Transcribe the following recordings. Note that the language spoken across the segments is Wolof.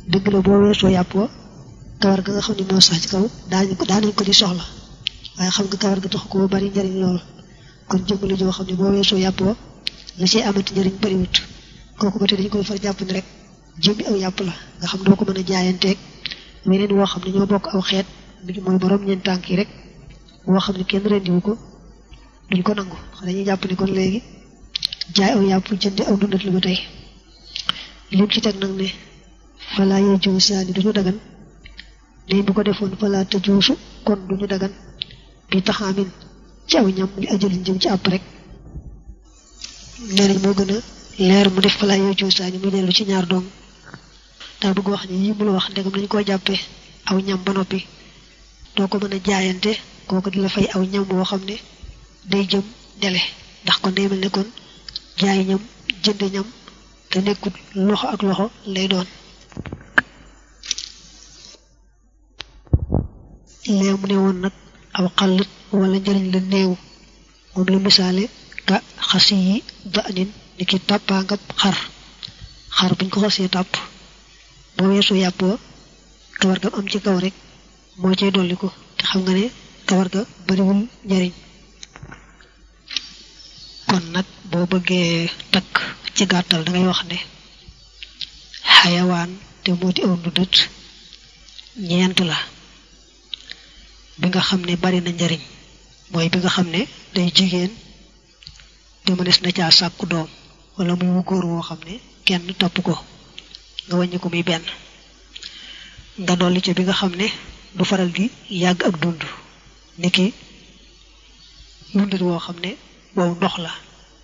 dëgg la boo weesoo yàpp wa kawar ga nga xam ne moo sax ci kaw daañu ko daanañ ko di soxla waaye xam nga kawar ga tax ko bari njariñ lool kon jëmmali joo xam ne boo weesoo yàpp wa la ci amati njariñ bariwut kooku ba tey dañu koy far jàpp ni rek jëmmi aw yàpp la nga xam doo ko mën a jaayanteeg weneen woo xam ne ñoo bokk aw xeet bi mooy borom ñeent tànk yi rek woo xam ne kenn rendiwu ko duñ ko nangu dañuy jàpp ni kon léegi jaay aw yàpp jëndi aw dundat lu ba tey lim ci teg nag ne falaa yee jiw saani duñu dagan ne bu ko defoon falaa te juusu kon duñu dagan bi taxaamin ci aw ñam li ajalin jëm ci àpp rek nee nañ moo gën a leer mu def falaa yee jiw saani mu dellu ci ñaar doom daa bëgg wax ni yi mu la wax ndegam nañu koo jàppee aw ñam ba noppi doo ko mën a jaayante kooku di la fay aw ñam boo xam ne day jëm dele ndax kon day mel ne kon jaay ñam jënd ñam te nekkul loxo ak loxo lay doon lee mu ne woon nag aw xallit wala njëriñ la néew moom la misaale ka xasi yi ba anin ni ki tàppaa nga xar xar buñ ko xasee tàpp boo weesoo yàpp wa kawar ga am ci kaw rek moo cay dolli ko te xam nga ne kawar ga bariwul njariñ kon nag boo bëggee takk ci gàttal dangay wax ne xayawaan te moo di aw ndudët ñeent la bi nga xam ne bari na njariñ mooy bi nga xam ne day jigéen te mënees na caa sàkku doom wala muy wu góor woo xam ne kenn topp ko nga wàññi ko muy benn nga dolli ca bi nga xam ne du faral di yàgg ak dund niki dundit woo xam ne wow ndox la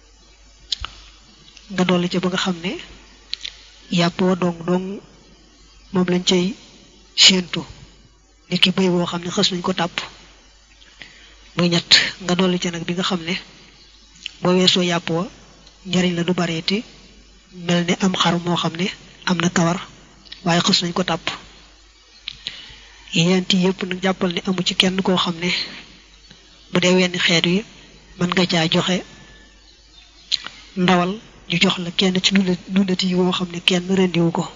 nga dolli ca ba nga xam ne yàpp wa dong dong moom lañ cay séentu niki béy woo xam ne xës nañ ko tàpp muy ñett nga dolli ca nag bi nga xam ne boo weesoo yàpp wa njariñ la du bareeti mel ne am xar moo xam ne am na kawar waaye xës nañ ko tàpp yent yëpp nag jàppal ne amu ci kenn koo xam ne bu dee wenn xeet wi mën nga caa joxe ndawal ñu jox la kenn ci dundati yi woo xam ne kenn rendiwu ko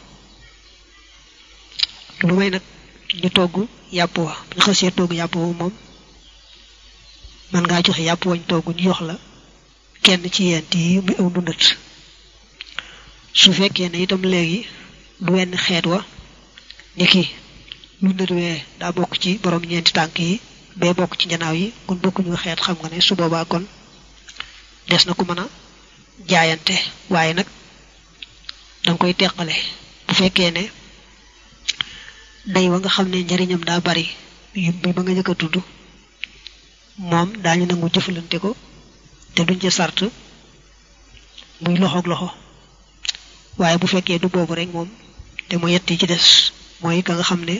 lu may nag ñu togg yàpp wa ñu xasee togg yàpp wa moom mën ngaa joxe yàpp wañ togg ñu jox la kenn ci yent yi muy aw dundat su fekkee ne itam léegi du wenn xeet wa ni ki dundat wee daa bokk ci borom ñeenti tànk yi bee bokk ci njanaaw yi kon bokkuñu xeet xam nga ne su boobaa kon des na ko mën a jaayante waaye nag danga koy teqale bu fekkee ne day wa nga xam ne njariñam daa bari bi ba nga njëkk a tudd moom daañu nangu jëfalante ko te duñ ca sart muy loxoog loxo waaye bu fekkee du boobu rek moom te mu yett yi ci des mooy ka nga xam ne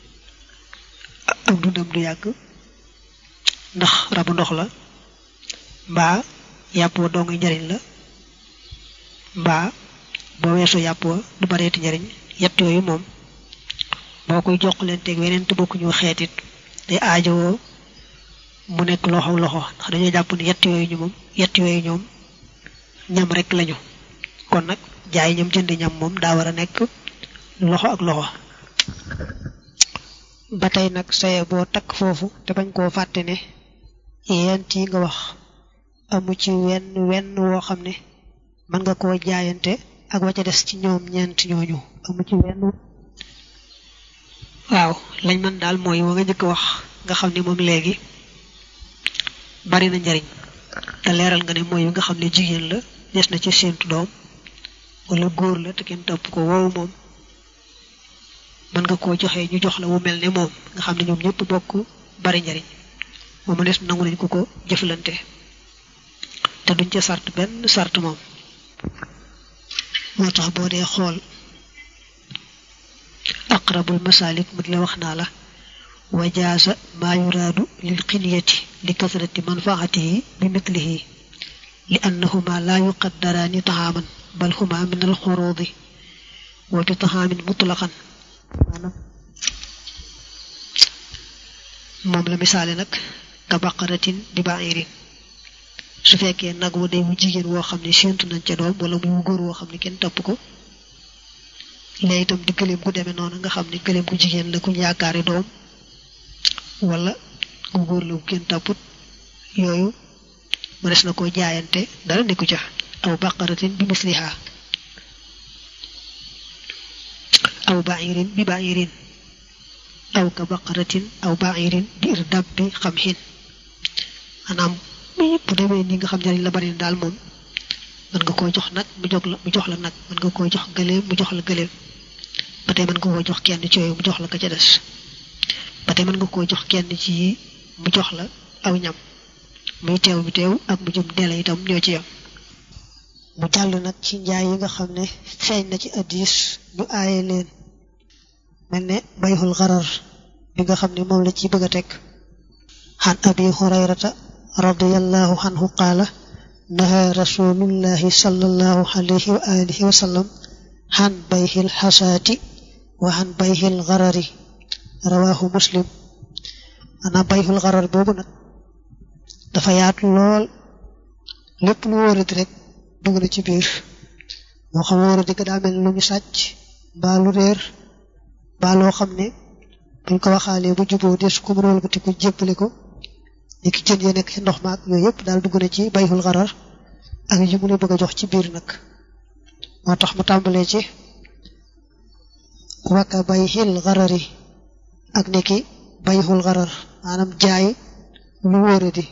ak dundam du yàgg ndax rabu ndox la mbaa yàpp wa doo ngay njariñ la mbaa boo weesoo yàpp wa du bareeti njariñ yett yooyu moom boo koy jox leen teg weneen te bokkuñu xeetit day aajowoo mu nekk loxo loxo ndax dañoo jàpp ne yett yooyu ñu moom yett yooyu ñoom ñam rek lañu kon nag jaay ñam jënd ñam moom daa war a nekk loxo ak loxo ba tey nag saye boo takk foofu te bañ koo fàtte ne yent yi nga wax amu ci wenn wenn woo xam ne mën nga koo jaayante ak wa ca des ci ñoom ñeent ñooñu amu ci wenn waaw lañ mën daal mooy wa nga njëkk wax nga xam ne moom léegi bari na njariñ te leeral nga ne mooy nga xam ne jigéen la des na ci séentu doom wala góor la te kenn topp ko woowu moom mën nga koo joxe ñu jox la wu mel ne moom nga xam ne ñoom ñëpp bokk bari njariñ moom des nangu nañ ko ko jëflante te duñ ca sart benn sart moom moo tax boo dee xool aqrabul masalik mu di la wax naa la wajaasa maa yuraadu lil xinyati li kasrati manfaatihi bi mitlihi li annahuma laa yuqaddaraani taxaaman bal huma min al xuruudi wa bi taxaamin mutlaqan moom la misaale nag ka baqaratin di ba'irin su fekkee nag wu day wu jigéen woo xam ne séentu nañ ca doom wala muy wu góor woo xam ne kenn topp ko léegi itam di gëléem gu demee noonu nga xam ne gëléem gu jigéen la kuñ yaakaari doom wala gu góor la gu kenn tàpput yooyu mënees na koo jaayante dara nekku ca aw baqaratin bi misliha aw ba'irin bi ba'irin aw ka baqaratin aw ba'irin bi irdab bi xam xin maanaam bu demee ni nga xam njariñ la bari daal moom mën nga koo jox nag mu jox la mu jox la nag mën nga koo jox gëléem mu jox la gëléem ba tey mën nga koo jox kenn ci yooyu mu jox la ka ca des ba tey mën nga koo jox kenn ci yi mu jox la aw ñam muy teew bi teew ak mu jëm dele itam ñoo ci yam mu jàll nag ci njaay yi nga xam ne feeñ na ci addis ñu aaye leen mel ne bayxul xarar bi nga xam ne moom la ci bëgg a teg xan abi hurayrata radiyallahu anhu qaala naha rasulullahi sallallahu alayhi wa alihi wa sallam xan bayxil xasaati wa xan bayxil xarari rawahu muslim ana bayxul xarar boobu nag dafa yaatu lool lépp lu wóoradi rek dugg na ci biir moo xam wóoradi ga daa mel lu ñu sàcc mbaa lu réer mbaa loo xam ne buñ ko waxaalee bu juboo des ko mënool ko ti ko jébbale ko ni ki jën ya nekk ci ndox maak yooyu yëpp daal dugg na ci bayxul xarar ak yi mu ne bëgg a jox ci biir nag moo tax mu tàmbalee ci waka bayxil xarari ak nekki bayxul xarar maanaam jaay lu wóoradi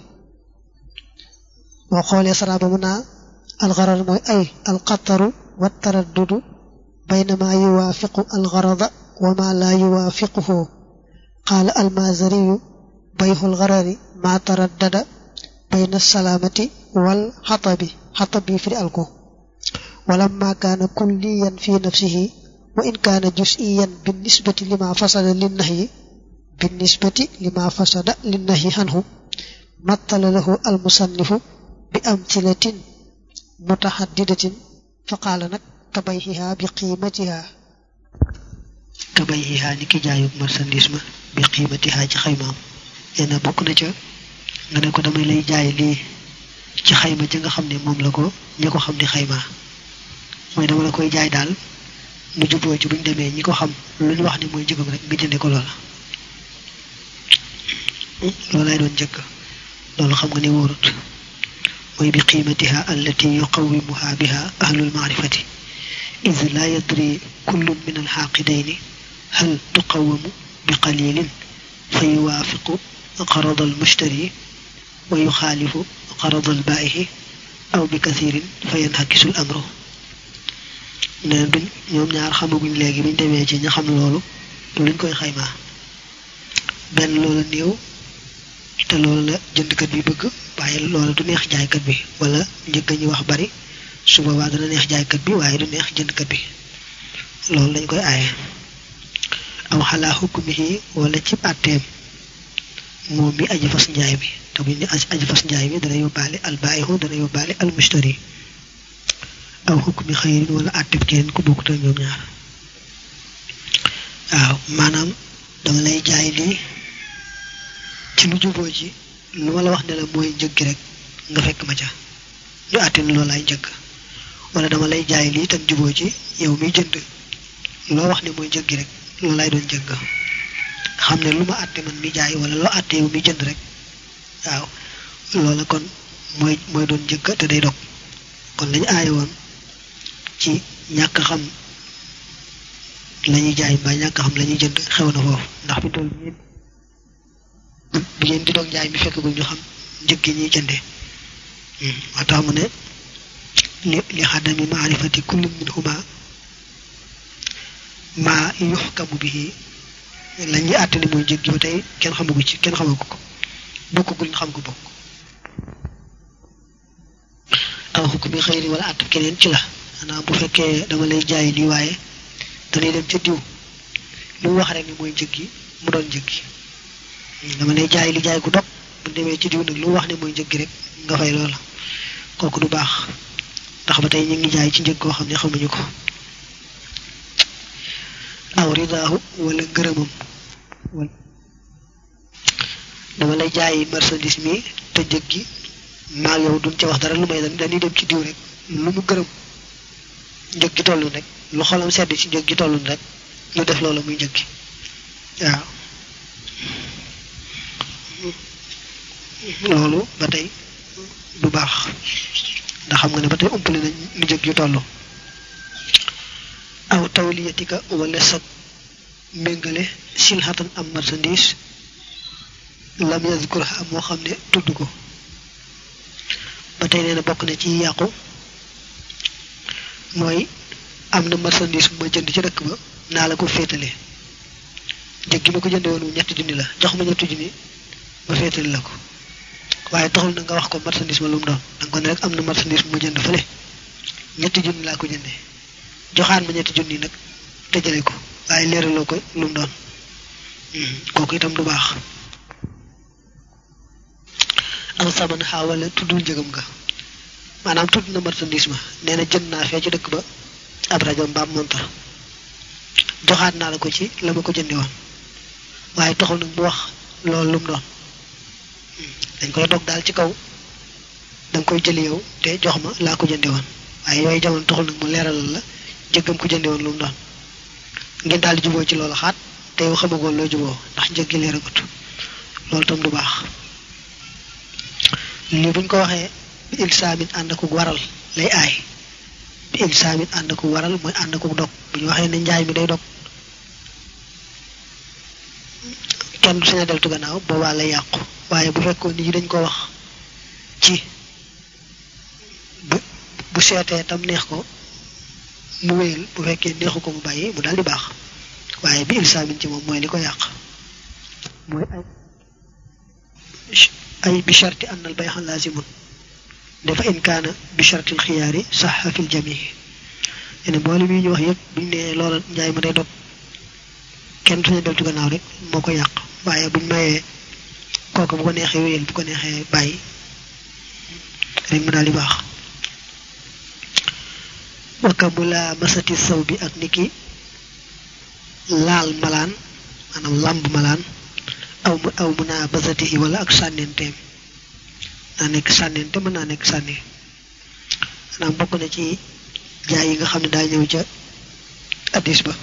boo xoolee saraba mu naa alxarar mooy ay alxataru wa taraddudu bayna ma yuwaafiqu alxarada wa ma laa yuwaafiquhu qaala almazariyu bayxu alxarari ma taraddada bayna salaamati wal xatabi xatab yi firi alko walamma kaana kulliyan fi nafsihi wa in kaana jusiyan binnisbati lima fasada linnahyi binnisbati lima fasada linnahyi anhu mattala lahu almusannifu bi amtilatin mutaxaddidatin fa qaala nag kabayxiha bi qiimatiha kabayxiha ni ki jaayub marchandise ma bi qiimatiha ci xaymaam nee na bokk na ca nga ne ko damay lay jaay lii ci xayma ja nga xam ne moom la ko ñi ko xam di xayma mooy dama la koy jaay daal mu juboo ci buñ demee ñi ko xam lu ñu wax ni mooy njëgam rek nga jënde ko loola loolaay doon njëkk loolu xam nga ne wóorut mooy bi qiimatiha allati yuqawimuha biha ahlul maarifati id la yadri kullu min alxaaqidayni hal tuqawamu bi qalilin fa yuwaafiqu qarad almushtari wa yuxaalifu qarad albaaixi aw bi kathirin fa yanhakisu l amru nee duñ ñoom ñaar xamaguñ léegi buñ demee ci ña xam loolu luñ koy xaymaa benn loola néew te loolu la jëndkat bi bëgg waaye loola du neex jaaykat bi wala njëgg ñu wax bari su boobaa dana neex jaaykat bi waaye du neex jëndkat bi loolu lañ koy aaye aw xalaa xukmihi wala ci àtteem moom mi aji fas njaay mi te buñ ne aji fas njaay mi dana yóbbaale albaayihu dana yóbbaale almushtari aw xukmi xëyrin wala àtteeb keneen ku bokkut ak ñoom ñaar waaw maanaam dama lay jaay lii ci lu juboo ji lu ma la wax ne la mooy njëg gi rek nga fekk ma ca ñu àtte ne loolu laay njëkk wala dama lay jaay lii tam juboo ci yow miy jënd loo wax ne mooy njëg gi rek loolu laay doon njëkk xam ne lu ma àtte man mi jaay wala loo àtte yow miy jënd rek waaw loola kon mooy mooy doon njëkk te day dog kon lañu aaye woon ci ñàkk xam lañuy jaay mbaa ñàkk xam lañuy jënd xew na foofu ndax bi toll bi ngeen di dog jaay mi fekk gu ñu xam njëg gi ñuy jënde moo tax mu ne li li xadami maarifati kulli minhuma maa yuxkamu bihi la ñuy àtte ni mooy njëg gi ba tey kenn xamagu ci kenn xamagu ko bokkagul ñu xam ko bokk aw xukmi xëyri wala àtt keneen ci la xanaa bu fekkee dama lay jaay lii waaye danay dem ca diw lu mu wax rek ni mooy njëg gi mu doon njëg gi dama lay jaay li jaay gu dog bu demee ci diw nag lu mu wax ne mooy njëg gi rek nga fay loola kooku du baax ndax ba tey ñu ngi jaay ci njëg koo xam ne xamuñu ko aw ridaahu wala ngërëmam dama lay jaay marchandise mi te njëg gi maag yow duñ ca wax dara lu may dañuy dem ci diw rek lu mu gërëm njëg gi toll rek lu xolam sedd ci njëg gi tollun rek ñu def loola muy njëg gi waaw loolu ba tey du baax ndax xam nga ne ba tey umpale nañ nu njëg yu toll aw tawliyatika wala sa méngale silhatan am marchandise lam yazkur am moo xam ne tudd ko ba tey nee na bokk na ci yàqu mooy am na marchandise bu ma jënd ci dëkk ba naa la ko féetale njëg gi ma ko jënde woon ñetti junni la jox ma ñetti junni ma féetale la ko waaye taxul na nga wax ko marchandise ma lu mu doon danga ko ne rek am na marchandise bu ma jënd fële ñetti junni laa ko jënde joxaan ma ñetti junni nag dajale ko waaye leeraloo ko lu mu doon kooku itam du baax aw saman xaawala tuddul njëgam nga maanaam tudd na marchandise ma nee na jënd naa fee ci dëkk ba ab rajo mbaam montar joxaat naa la ko ci la ma ko jëndi woon waaye taxul nag mu wax loolu lu mu doon dañ koy dog daal ci kaw danga koy jëli yow te jox ma laa ko jëndi woon waaye yooyu jamono taxul nag mu leeralal la jëggam ko jëndi woon lu mu doon ngeen daal di juboo ci loolu xaat te yow xamagoon loo juboo ndax njëg gi leeragut loolu tam du baax lii buñ ko waxee bi ilsaamin ànd ak waral lay aay bi ilsaamin ànd ak waral mooy ànd ak dog bu ñu waxee ne njaay mi day dog kenn du sañ a deltu gannaaw boobaa lay yàqu waaye bu fekkoon nit ñi dañ ko wax ci bu bu seetee tam neex ko mu wéyal bu fekkee neexu ko mu bàyyi mu daal di baax waaye bi ilsaamin ci moom mooy li ko yàq mooy ay ay bi sharti an al bay'a lazimun dafa in kaana bi shartil xiyaari saxa fil jamii ene mboole mi ñu wax yëpp buñ ne loola njaay ma day dog kenn suñu deltu gannaaw rek moo ko yàq waaye buñ mayee kooku bu ko neexee wéyal bu ko neexee bàyyi rek mu daal di baax wakka mu laa masati saw bi ak niki laal malaan maanaam làmb malaan aw mu aw mu naa basati yi wala ak sànnenteem naa nekk sànnente mën naa nekk sànni maanaam bokk na ci jaay yi nga xam ne daa ñëw ca addis ba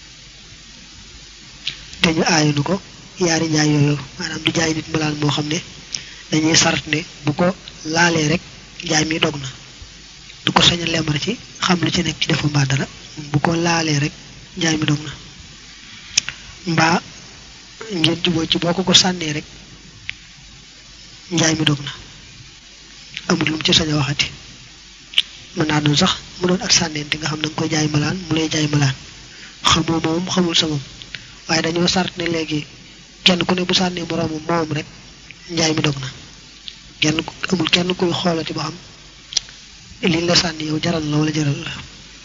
te ñu aayunu ko yaari jaay yooyu maanaam di jaay nit malaan moo xam ne dañuy sart ne bu ko laalee rek njaay mi dog na du ko sañ a lemar ci xam lu ci nekk ci defu mbaa dara bu ko laalee rek njaay mi dog na mbaa ngeen juboo ci boo ko ko sànnee rek njaay mi dog na amul lu mu ci sañ a waxati mën naa doon sax mu doon ak sànneente nga xam na nga koy jaay malaan mu lay jaay malaan xamoo moom xamul sa moom waaye dañoo sart ne léegi kenn ku ne bu sànnee moroomam moom rek njaay mi dog na kenn amul kenn kuy xoolati ba xam liñ la sànni yow jaral la wala jaral la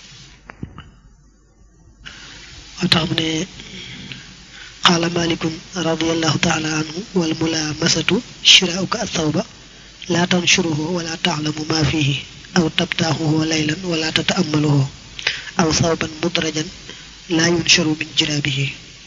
moo tax mu ne qaala malikun radiallahu taala anhu wal mulamasatu shiraauka athawba laa tanshuruhu wala taalamu ma fihi aw tabtaaxuhu laylan wala tataamaluhu aw thawban mudrajan laa yunsharu min jiraabihi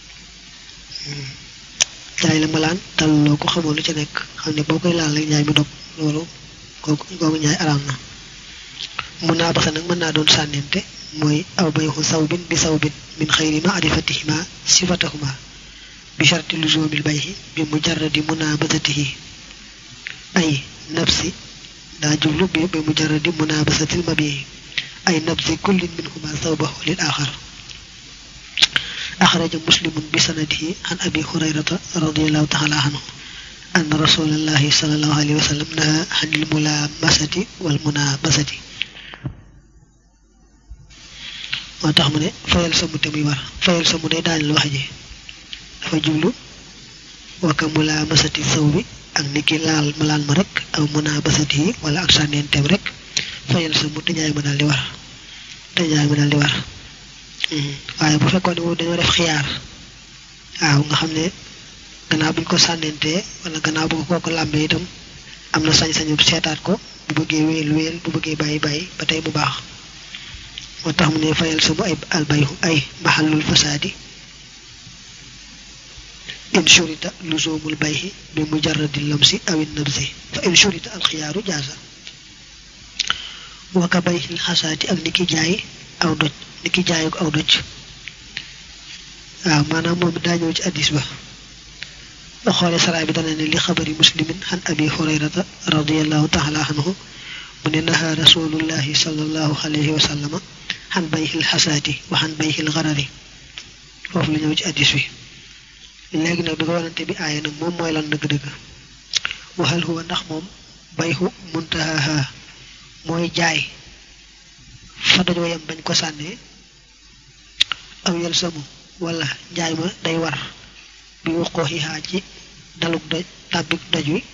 jaay la malaan talloo ko xamoo lu ci nekk xam ne boo koy laal rek njaay mi dog loolu kooku googu njaay araam na mun naa basa nag mën naa doon sànnente mooy aw bayxu sawbin bi sawbin min xayri maarifatihima sifatahuma bi sharti luzumil bayxi bi mujarradi munabasatihi ay nafsi daa jublu bi bi mujarradi munabasatil mabii ay nafsi kullin minhuma sawbahu lil axar axraja muslimun bi sanadihi an abi hurayrata radiallahu taala anhu an rasulallahi salallahu alayhi wa sallam naha anil mulamasati wal munabasati moo tax mu ne fayal sa mu te muy war fayal sa mu day daaneel wax ji dafa jublu waka mulamasati saw bi ak niki laal malaan ma rek aw munabasati yi wala ak sànneenteem rek fayal sa mu te jaay ma daal di war te jaay ma daal di war waaye bu fekkoon ne moom dañoo def xiyaar waaw nga xam ne gannaaw buñ ko sànnentee wala gannaaw bu ko kooku làmbee itam am na sañ-sañu seetaat ko bu bëggee wéyal wéyal bu bëggee bàyyi bàyyi ba tey bu baax moo tax mu ne fayal sama ay albayhu ay maxallul fasaadi in shurita luzumul bayhi bi mujarradi lamsi awin nabsi fa in shurita alxiyaaru jaasa waka bayhil xasaati ak niki jaay aw doj ni ki jaayu ko aw doj waaw maanaam moom daa ñëw ci addis ba ba xoolee saraa bi dana ne li xabari muslimin xan abi hurayrata radiallahu taala anhu mu ne naha rasulullahi sallallahu alayhi wa sallama xan bayxil xasaati wa xan bayxil xarari foofu la ñëw ci addis bi léegi nag bi ko wanante bi aaya nag moom mooy lan dëgg-dëgg waxal huwa ndax moom bayxu muntahaha mooy jaay fa dajoo yem bañ ko sànnee aw yel samu wala njaay ma day war bi waxoo xiixaa ci daluk doj tàbbik doj wi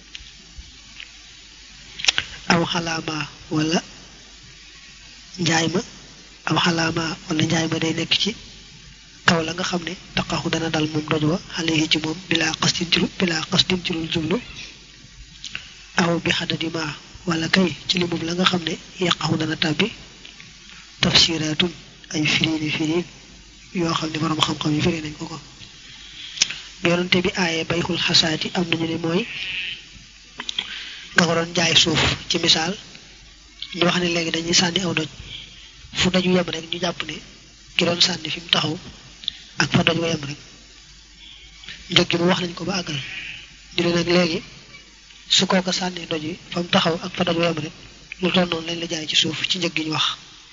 aw xalaama wala njaay ma aw xalaama wala njaay ma day nekk ci kaw la nga xam ne taqaxu dana dal moom doj wa xale yi ci moom bilaa xasdin ci bilaa xasdin ci lul jublu aw bi xadadima wala kay ci limum la nga xam ne yàqaxu dana tàbbi tafsiraatun ay firiini firiin yoo xam ne borom xam-xam yi firi nañ ko ko yonante bi aaye bayxul xasaati am nañu ne mooy nga ko doon jaay suuf ci misaal ñu wax ne léegi dañuy sànni aw doj fu doj yem rek ñu jàpp ne ki doon sànni fi mu taxaw ak fa doj wa yem rek njëg gi mu wax nañ ko ba àggal ñu ne nag léegi su kooka sànnee doj wi fa mu taxaw ak fa doj wa yem rek lu toll noonu lañ la jaay ci suuf ci njëg gi ñu wax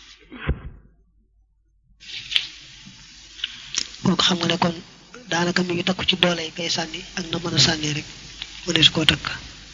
kooku xam nga ne kon daanaka mi ngi takku ci doole kay sànni ak na mën a sànnee rek mu ne su koo takk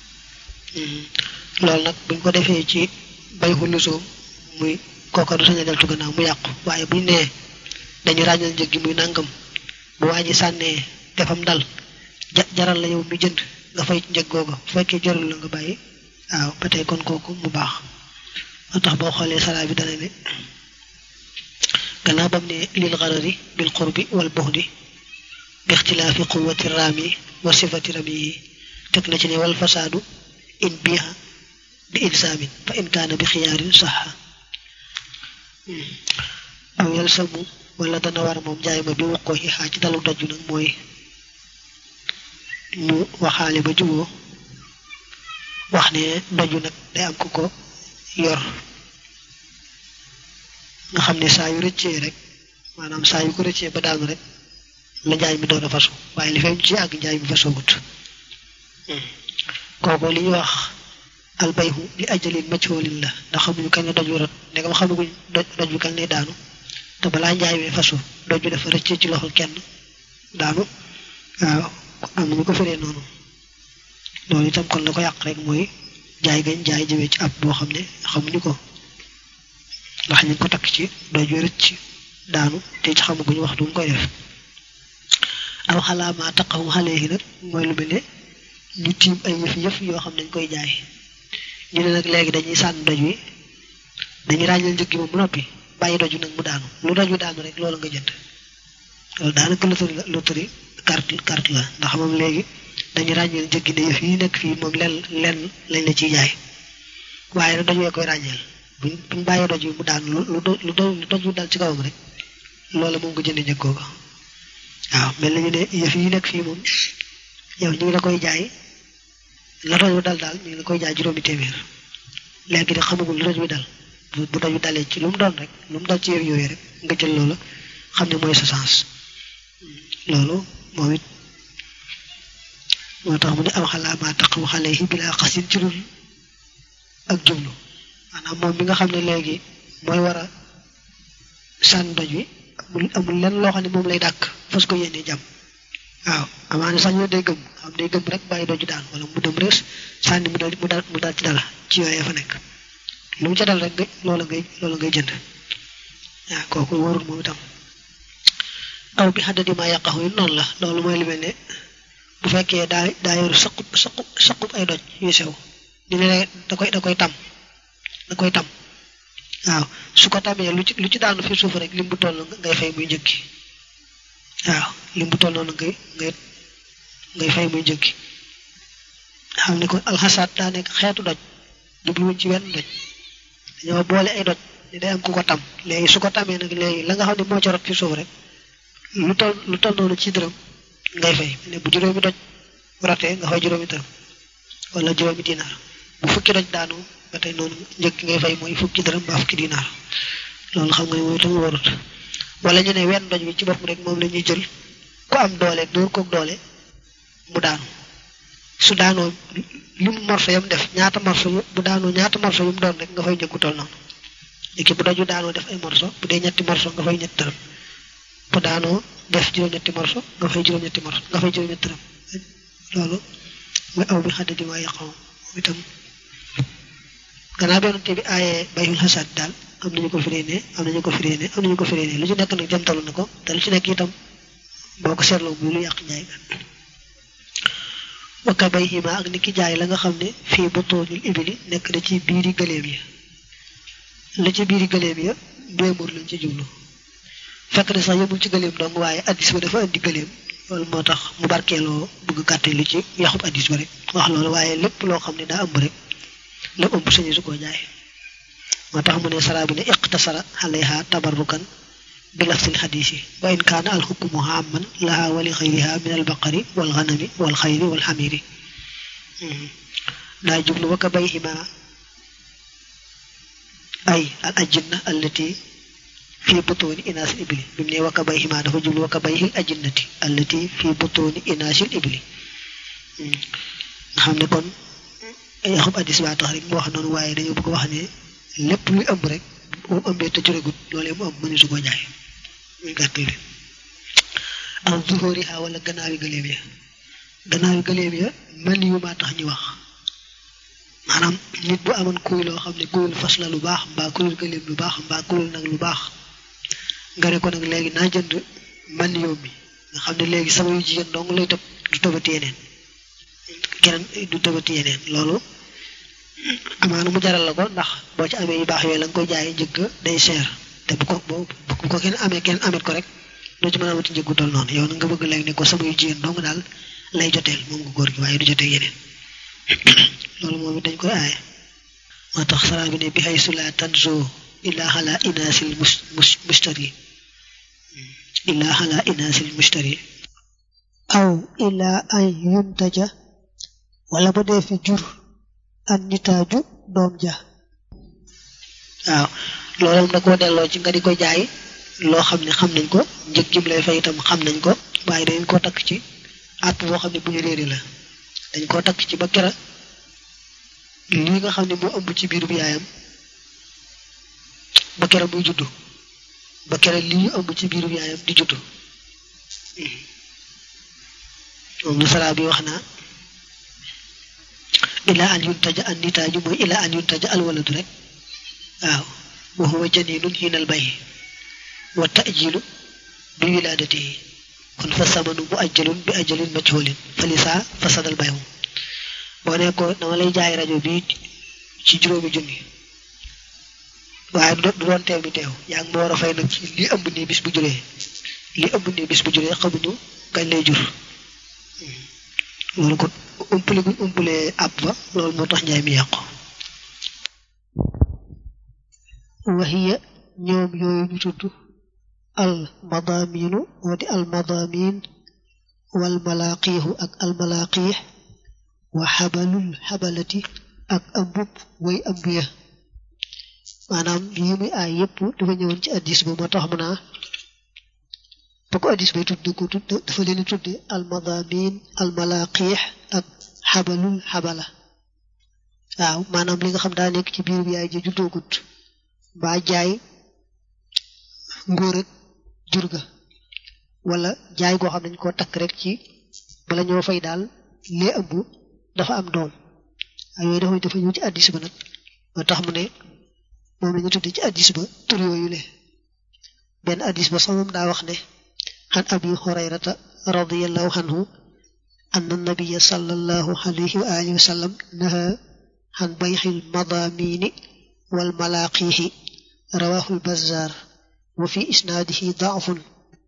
loolu nag buñ ko defee ci bay xullusoom muy kooka du sañ a deltu gannaaw mu yàqu waaye buñ nee dañu ràññal njëg gi muy nàngam bu waa ji sànnee defam dal jaral la yow mi jënd nga fay njëg googu bu fekkee jarul la nga bàyyi waaw ba tey kon kooku mu baax moo tax boo xoolee salaa bi dana ne gannaaw bam ne lil xarari bil qurbi wal buxdi bi ixtilaafi quwati raami wa sifati ramiyi teg na ci ne wal fasaadu in biha bi ilsaamin fa in kaana bi xiyaarin saxa aw yal samu wala dana war moom jaay ma bi wuqoo xixaa ci dalu daju nag mooy ñu waxaale ba juboo wax ne doju nag day am ku ko yor nga xam ne saa yu rëccee rek maanaam saa yu ko rëccee ba daanu rek la njaay mi doon a fasu waaye li fay ci àgg njaay mi fasoogut kooku li ñuy wax albayhu li ajalin maccoolin la ndax xamuñu kañ la doj wi rot ndegam xamaguñ doj bi kañ lay daanu te balaa njaay mi fasu doj bi dafa rëccee ci loxol kenn daanu waaw am nañu ko firee noonu loolu itam kon la ko yàq rek mooy jaay gañ jaay jëmee ci ab boo xam ne xamuñu ko ndax ñu ko takk ci doj wi rëcc daanu te ci xamaguñu wax du mu koy def aw xalaamaa taqaw xale yi nag mooy lu mel ne ñu tiim ay yëf yëf yoo xam ne dañ koy jaay ñu ne nag léegi dañuy sànn doj wi dañuy ràññal njëg gi moom bu noppi bàyyi doj wi nag mu daanu lu doj wi daanu rek loolu nga jënd loolu daanaka loterie la loterie carte carte la ndax moom léegi dañuy ràññeel njëg gi ne yëf yi nekk fii moom lenn lenn lañ la ciy jaay waaye nag doj wee koy ràññeel buñ buñ bàyyee doj wi mu daanu lu lu lu doj wi dal ci kawam rek loola moom nga jënd njëg googu waaw mel nañu ne yëf yi nekk fii moom yow ñu ngi la koy jaay la doj wi dal daal ñu ngi la koy jaay juróomi téeméer léegi de xamagul lu doj wi dal bu bu doj wi dalee ci lu mu doon rek lu mu dal ci yëf yooyu rek nga jël loola xam ne mooy sa sens loolu moom it moo tax mu ne aw xalaamaa taqaw xale yi bilaa xasin ci lul ak jublu maanaam moom mi nga xam ne léegi mooy war a sànn doj wi amul amul lenn loo xam ne moom lay dàkk fas ko yéene jàmm waaw amaana sax ñoo day gëm xam day gëm rek bàyyi doju daan wala mu dem rees sànni mu dal mu dal mu dal ci dala ci yooyee fa nekk lu mu ca dal rek nga loola ngay loola ngay jënd waaw kooku warul moom itam aw bi xaddadi maa yàqaxu yi noonu la loolu mooy lu mel ne bu fekkee daa daa yoru saqub saqub saqub ay doj yu sew ñu ne da koy da koy tam da koy tam waaw su ko tamee lu ci lu ci daanu fi suuf rek lim bu toll ngay fay muy njëkki waaw lim bu toll noonu ngay ngay ngay fay muy njëkki xam ne kon alxasaat daa nekk xeetu doj jubluwuñ ci wenn doj dañoo boole ay doj ne day am ku ko tam léegi su ko tamee nag léegi la nga xam ne moo ci rot fi suuf rek lu toll lu toll noonu ci dërëm ngay fay ne bu juróomi doj rotee nga fay juróomi dërëm wala juróomi dinaar bu fukki doj daanu ba tey noonu njëkk ngay fay mooy fukki dërëm ba fukki dinaar loolu xam nga ne mooy itam warut wala ñu ne wenn doj bi ci bopp rek moom la ñuy jël ku am doole dóor koog doole mu daanu su daanoo li mu morso yam def ñaata morso yu bu daanoo ñaata morso yu mu doon rek nga fay njëggu toll noonu léegi bu doju daanoo def ay morso bu dee ñetti morso nga fay ñetti dërëm bu daanoo def juróom-ñetti morso nga fay juróom-ñetti morso nga fay juróom-ñetti dërëm loolu mooy aw bi xaddi di waa yàqaw itam gannaaw benn bi aaye bayul xasaat daal am nañu ko firee ne am nañu ko firee ne am nañu ko firee ne lu ci nekk nag jamtalu na ko te lu ci nekk itam boo ko seetloo bu lu yàq njaay ga wakka bay xima ak ni ki jaay la nga xam ne fii butoonil ibili nekk na ci biiri gëléem yi la ci biiri gëléem ya mbéemur lañ ci jublu fekk ne sax yëmul ci gëléem dong waaye addis ba dafa indi gëléem loolu moo tax mu barkeeloo bëgg gàtte lu ci yaxub addis ba rek wax loolu waaye lépp loo xam ne daa ëmb rek lépp ëmb sañu su koo jaay moo tax mu ne saraa bi ne iqtasara alayha tabarrukan bi lafsil xadiis yi wa in kaana al xukmu amman laha wa li xayriha min al baqari wal ganami wal xayri wal xamiri daa jublu wa ka bayhima ay al ajinna allati fi butuuni inaasil ibli bi mu ne wa ka bayhima dafa jublu wa ka bayhil ajinnati allati fi butuuni inaasil ibli nga xam ne kon yaxub addis baa tax rek mu wax noonu waaye dañoo bëgg wax ne lépp luy ëmb rek moom ëmbee te juregut loolee mu ëmb mënisu ko jaay muy gàttal bi am zuhóoriha wala gannaawi gëléem ya gannaawi gëléem ya mel yu maa tax ñu wax maanaam nit bu amoon kuy loo xam ne kuyul fas la lu baax mbaa kuyul gëléem lu baax mbaa kuyul nag lu baax nga ne ko nag léegi naa jënd man yow mi nga xam ne léegi sama yu jigéen dong lay tëb du tëbati yeneen keneen du tëbati yeneen loolu amaana mu jaral la ko ndax boo ci amee yu baax yooyu la nga koy jaayee njëgg day cher te bu ko bu ko kenn amee kenn amet ko rek doo ci mën a amati njëggu toll noonu yow na nga bëgg léegi ne ko sama yu jigéen dong daal lay joteel moom nga góor gi waaye du jotee yeneen loolu moom it dañ koy aaye moo tax saraa bi ne bi haysu la tanzo illaa ala inaasil mus mustari illaa ala inaasil mustari aw illaa an yuntaja wala ba dee fi jur an nitaaju doom ja waaw loolu da koo delloo ci nga di ko jaay loo xam ne xam nañ ko njëg jim lay fay itam xam nañ ko waaye dañ koo takk ci àpp boo xam ne bu ñu réeri la dañ koo takk ci ba kera lii nga xam ne moo ëmb ci biiru bi yaayam ba kera muy juddu ba kera lii ñu ëmb ci biiru bi yaayam di juddu moom la saraa bi wax naa ilaa an yuntaja an nitaaju mooy ilaa an yuntaja alwaladu rek waaw wa huwa janinun hinal bay wa tajilu bi wilaadatihi kon fa samanu mu ajjalun bi ajalin majhulin fa lisaa fasadal bayhu boo ne ko dama lay jaay rajo bi ci juróomi junni waaye du doon teew mi teew yaa ngi ma war a fay nag ci li ëmb nii bis bu juree li ëmb nii bis bu juree xamuñu kañ lay jur loolu kon umpale guñ umpalee àpp ba loolu moo tax njaay mi yàqu waxiya ñoom yooyu ñu tudd al madaminu moo di al madamin wal malaqiixu ak al malaqiix wa xabalul xabalati ak ambub way ëmb ya maanaam yi muy aay yépp dafa ñëwoon ci addis ba moo tax mu naa ba ko addis bay tudd ko tudd dafa leen tudde al madamin al malaqiix ak xabalul xabala waaw maanaam li nga xam daa nekk ci biir bi yaay ji juddoogut mbaa jaay ngóor ak jur ga wala jaay goo xam nañ koo takk rek ci bala ñoo fay daal lee ëmb dafa am doom ak yooyu dafa dafa ñëw ci addis ba nag moo tax mu ne moom la ñu tudde ci addis ba tur yooyu le benn addis ba sax moom daa wax ne xan abi hurayrata radiallahu anhu anna nabiya sallallahu alayhi wa alihi wa sallam naha xan bayxil madamini wal malaqiixi rawahu lbazar wa fi isnaadihi daafun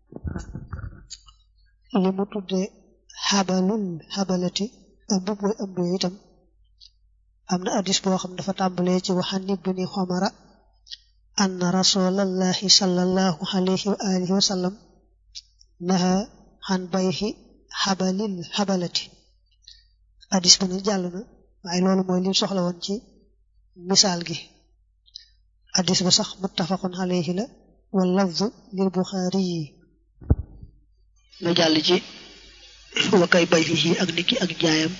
li mu tudde xabalul xabalati ëmbub mooy ëmb yooyu itam am na addis boo xam dafa tàmbalee ci waxan ibni xomara anna rasulallahi sallallahu alayhi wa alihi wa sallam naha xan bayxi xabalil xabalati addis ba nag jàll na waaye loolu mooy lim soxla woon ci misaal gi addis ba sax muttafaqun alayhi la wal lafzu lil buxaari yi nga jàll ci wakay bay fi ak niki ak jaayam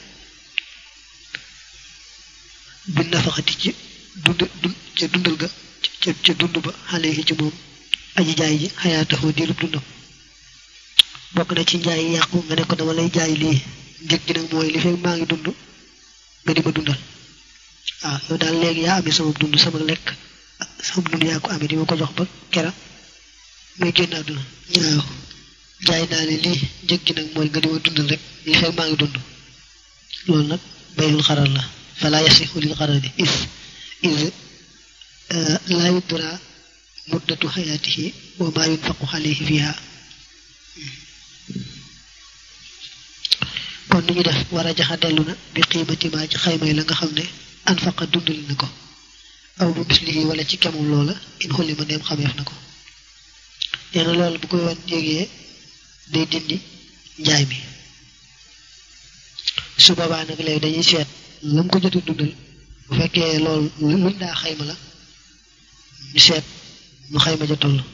bi nafaxati ci dund dund ca dundal ga ca ca dund ba xale yi ci moom aji jaay ji xayaataxoo diirub dundam bokk na ci njaay yàqu nga ne ko dama lay jaay lii njëg gi nag mooy li fekk maa ngi dund nga di ma dundal waaw yow daal léegi yaa amee sama dund sama lekk sama dund yaa ko amee di ma ko jox ba kera muy génn àdduna ñaaw jaay naa ne lii njëg gi nag mooy nga di ma dundal rek li fekk maa ngi dund loolu nag bayul xaral la fala yasixu lil xarali is is laa yudra muddatu xayaatihi wa maa yunfaqu alayhi fiha kon ni ñu def war a jaxa dellu na bi xiimati maa ci xaymay la nga xam ne anfaqa dundali na ko aw bu mislihi wala ci kemum loola in xulli ma ndeem xameef na ko nee na loolu bu ko yoon yégee day dindi njaay mi su boobaa nag léegi dañuy seet lam ko jot a dundal bu fekkee loolu luñ daa xayma la ñu seet ñu xayma ja toll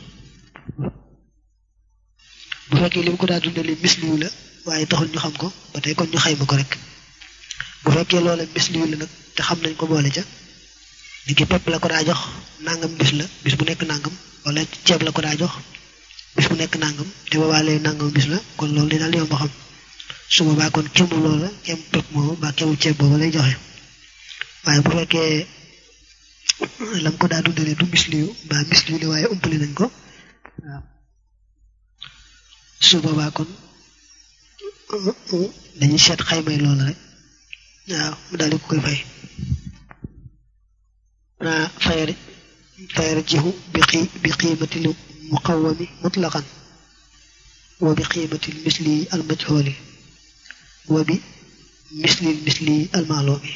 bu fekkee li mu ko daa dundali misliwu la waaye taxul ñu xam ko ba tey kon ñu xayma ko rek bu fekkee loola misliwu la nag te xam nañ ko boole ca li ki pepp la ko daa jox nangam bis la bis bu nekk nangam wala ceeb la ko daa jox bis bu nekk nangam te boobaa lay nangam bis la kon loolu di daal yomb xam su boobaa kon kemu loola kem pepp moomu ba kemu ceeb boobu lay joxe waaye bu fekkee lam ko daa dundalee du misliwu mbaa misliwu la waaye umpali nañ ko waaw su boobaa kon dañuy seet xaymay loola rek waaw mu daal di ko koy fay naa fayar fayar jihu bi xii bi qiimatil muqawami mutlaqan wa bi qiimatil misli al majhuli wa bi misli misli al maalumi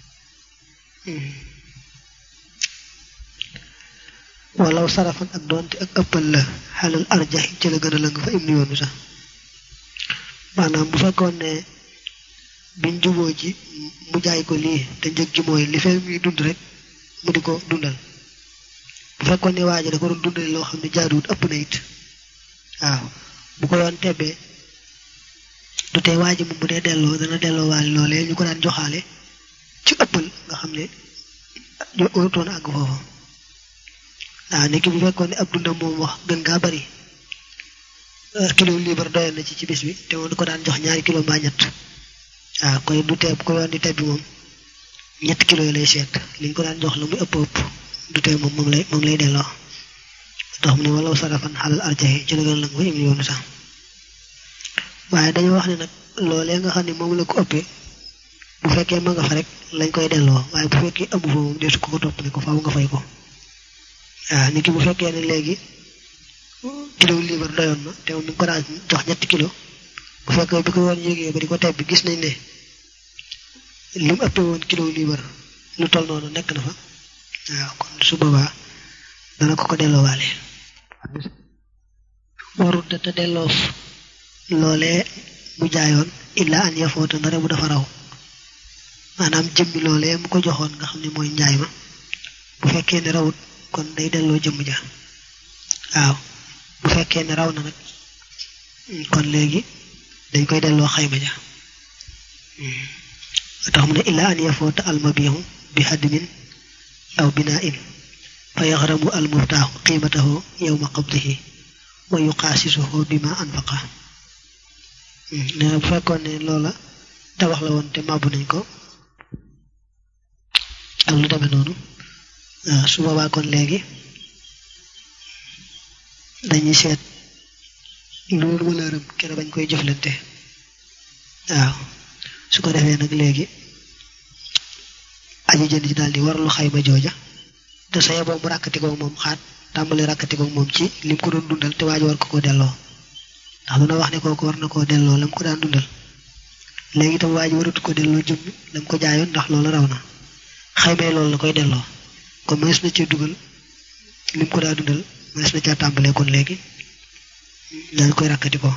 walaw sarafan ak doonte ak ëppal la xalal arjax ci la gën a lëng fa im ni yoonu sax maanaam bu fekkoon ne biñ juboo ji mu jaay ko lii te njëg gi mooy li fee muy dund rek mu di ko dundal bu fekkoon ne waa ji da ko doon dundale loo xam ne jaaduwut ëpp na it waaw bu ko yoon tebbee du tee waa ji moom bu dee delloo dana delloo waale loolee ñu ko daan joxaale ci ëppal nga xam ne warutoon àgg foofu waaw nekki bu fekkoon ne ab dundam moom wax gën ngaa bari kilo liibar doyoon na ci ci bis bi te moom du ko daan jox ñaari kilo mbaa ñett waaw koy du tee bu ko yoon di tebbi moom ñetti kilo yi lay seet liñ ko daan jox la muy ëpp ëpp du tee moom moom lay moom lay delloo tax mu ne walaw sarafan xalal arjaxi ci la gën la nga fa im yoonu sax waaye dañoo wax ne nag loolee nga xam ne moom la ko ëppee bu fekkee ma nga fa rek lañ koy delloo waaye bu fekkee amu fa moom deesu ko ko topp ne ko faaw nga fay ko waaw nit ki bu fekkee ne léegi kilo liibar doyoon na te moom mi ngi ko daan jox ñetti kilo bu fekkee bi ko woon yégee ba di ko teb bi gis nañ ne li mu ëppee woon kilo liibar lu toll noonu nekk na fa waaw kon su boobaa dana ko ko delloowaale warut te delloof loolee mu jaayoon illa an yafoota ndare bu dafa raw maanaam jëmmi loolee mu ko joxoon nga xam ne mooy njaay ma bu fekkee ne rawut kon day delloo jëmm ja waaw bu fekkee ne raw na nag kon léegi dañ koy delloo xayma ja tax mu ne illa an yafoota almabihu bi hadmin aw binaain fa yaxramu almuftaaxu qiimatahu yowma qabdihi wa yuqaasisuhu bima anfaqa nee na bu fekkoon ne loola tabax la woon te màbbu nañ ko ak lu demee noonu waaw su boobaa kon léegi dañuy seet loolu wala rëm kere bañ koy jëflante waaw su ko defee nag léegi aji jënd ji daal di warlu xayma jooja te sa yeboo mu ràkkatikoog moom xaat tàmbali ràkkatikoog moom ci lim ko doon dundal te waaj war ko koo delloo ndax duna wax ne kooku war na koo delloo lam ko daan dundal léegi itam waaj waratu ko delloo jëmmi lam ko jaayoon ndax loolu raw na xaymee loolu la koy delloo kon mënees na cee dugal lim ko daa dundal mënees na caa tàmbalee kon léegi daal koy rakkati ko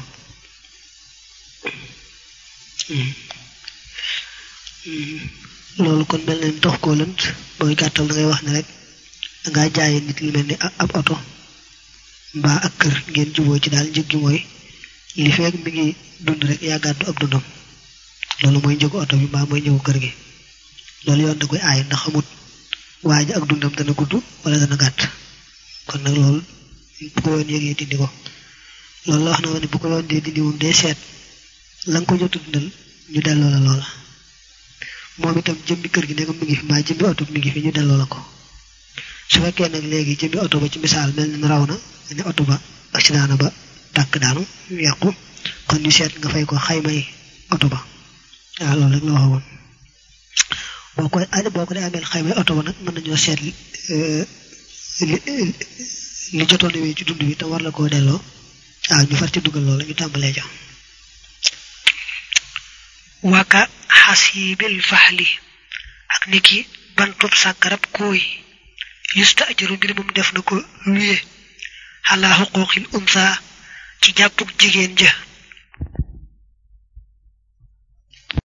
loolu kon mel na ni tax koo lënt booy gàttal da ngay wax ne rek dangaa jaaye nit lu mel ni ab oto mbaa ak kër ngeen juboo ci daal njëg gi mooy li feeg mi ngi dund rek yaa gàddu ab dundam loolu mooy njëgu oto bi mbaa mooy njëgu kër gi loolu yoon da koy aay ndax xamut waa ji ak dundam dana gudd wala dana gàtt kon nag loolu bu ko yoon yëgee dindi ko loolu la wax na ma ne bu ko yoon dee dindi moom dee seet la nga ko jot dundal ñu delloo la loola moom itam jëmmi kër gi ne ko mi ngi fi mbaa jëmmi oto bi mi ngi fi ñu delloo la ko su fekkee nag léegi jëmmi oto ba ci misaal mel ni raw na ne oto ba accident na ba tàkk daanu yàqu kon ñu seet nga fay ko xaymay oto ba waaw loolu rek la waxoon boo ko boo ko dee ameel xaymay oto ba nag mën nañoo seet li li jotoon wee ci dund bi te war la koo delloo waaw ñu far ci dugal loolu ñu tàmbalee ja waka xasibil faxli ak niki bantub sàkkarab kooy yusta ajaru mbir moom def na ko luye xalaa xuquuqil unsa ci jàppug jigéen ja